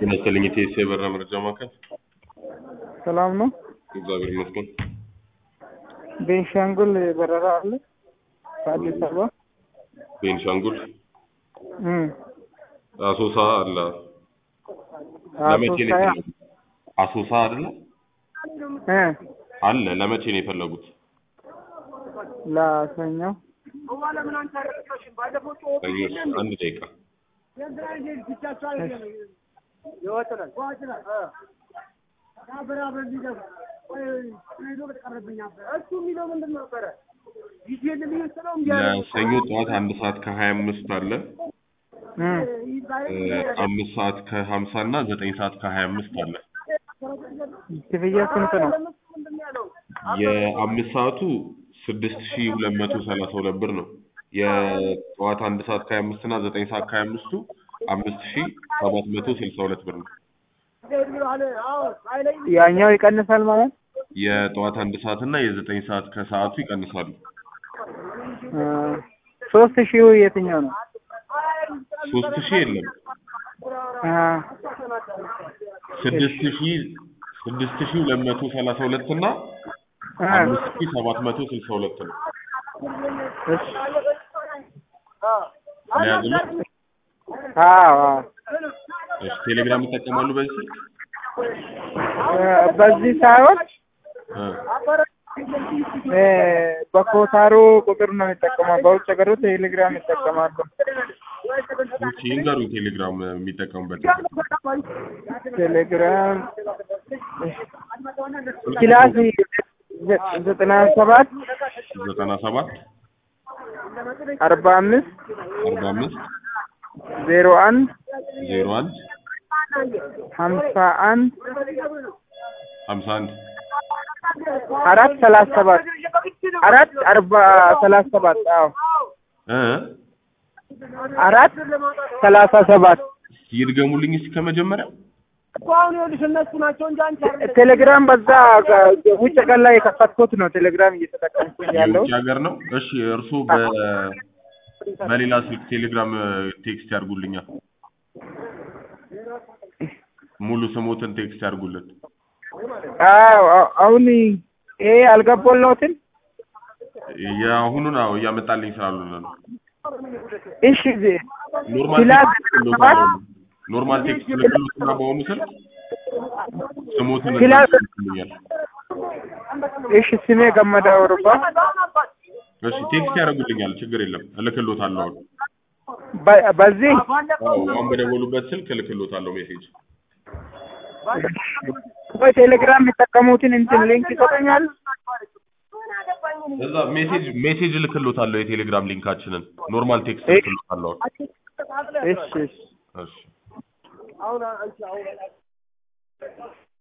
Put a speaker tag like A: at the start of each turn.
A: የመሰለኝ የቴስ የበራ መረጃ ማዕከል
B: ሰላም ነው።
A: እግዚአብሔር ይመስገን።
B: ቤንሻንጉል በረራ አለ ከአዲስ አበባ
A: ቤንሻንጉል
B: እም፣
A: አሶሳ አለ። ለመቼ ነው
B: አሶሳ
A: የፈለጉት? አሶሳ አይደለ
B: እ
A: አለ። ለመቼ ነው የፈለጉት?
B: ለሰኞ
A: ሰኞ። አንድ ደቂቃ ለሰኞ ጠዋት አንድ ሰዓት ከሀያ አምስት አለ
B: እም፣
A: እ፣ አምስት ሰዓት ከሀምሳ እና ዘጠኝ ሰዓት ከሀያ አምስት አለ።
B: ክፍያ ስንት ነው?
A: የአምስት ሰዓቱ ስድስት ሺ ሁለት መቶ ሰላሳ ሁለት ብር ነው። የጠዋት አንድ ሰዓት ከሀያ አምስት እና ዘጠኝ ሰዓት ከሀያ አምስቱ አምስት ሺ ሰባት መቶ ስልሳ ሁለት ብር ነው።
B: ያኛው ይቀንሳል ማለት
A: የጠዋት አንድ ሰዓት እና የዘጠኝ ሰዓት ከሰዓቱ ይቀንሳሉ።
B: እ፣ ሶስት ሺው የትኛው ነው?
A: ሶስት ሺህ የለም
B: አ
A: ስድስት ሺ ስድስት ሺ ሁለት መቶ ሰላሳ ሁለት እና
B: አ
A: አምስት ሺ ሰባት መቶ ስልሳ ሁለት ነው።
B: እሺ
A: ለያዝልህ
B: አዎ አዎ
A: እሺ፣ ቴሌግራም ይጠቀማሉ በዚህ ስልክ
B: እ፣ በዚህ ሳይሆን
A: እ፣
B: እ፣ በኮታሮ ቁጥር ነው የሚጠቀመው። በውጭ ሀገሩ ቴሌግራም ይጠቀማሉ።
A: እሺ፣ ይንገሩኝ ቴሌግራም የሚጠቀሙበት
B: ቴሌግራም ክላስ ዘጠና ሰባት
A: ዘጠና ሰባት
B: አርባ አምስት
A: አርባ አምስት
B: ዜሮ አንድ
A: ዜሮ አንድ
B: ሀምሳ አንድ
A: ሀምሳ አንድ
B: አራት ሰላሳ ሰባት አራት አርባ ሰላሳ ሰባት አዎ
A: እ
B: አራት ሰላሳ ሰባት
A: ይድገሙልኝ እስኪ ከመጀመሪያ
B: ቴሌግራም በዛ ውጭ ቀን ላይ የከፈትኩት ነው። ቴሌግራም እየተጠቀምኩኝ ያለው
A: የውጭ ሀገር ነው። እሺ እርስዎ በ በሌላ ስልክ ቴሌግራም ቴክስት ያድርጉልኛል። ሙሉ ስሞትን ቴክስት ያድርጉልን።
B: አዎ አዎ፣ አሁን ይሄ አልገባልዎትም?
A: የአሁኑን አዎ እያመጣልኝ ስላልሆነ ነው።
B: እሺ
A: ኖርማል
B: ክላስ
A: ቴክስት ልክሎታለሁ። ኖርማል ቴክስት ልክሎትና በአሁኑ ስልክ ስሞትን
B: ክላስ
A: ይልኛል።
B: እሺ ስሜ ገመዳ ወርባ
A: እሺ ቴክስት ያደርጉልኛል። ችግር የለም እልክሎታለሁ። አሁን
B: በ- በዚህ
A: አዎ አሁን በደወሉበት ስልክ እልክሎታለሁ ሜሴጅ።
B: ወይ ቴሌግራም የሚጠቀሙትን እንትን ሊንክ ይሰጠኛል።
A: እዛ ሜሴጅ ሜሴጅ እልክሎታለሁ። የቴሌግራም ሊንካችንን ኖርማል ቴክስት
B: እሺ።
A: እልክሎታለሁ።
B: እሺ እሺ
A: እሺ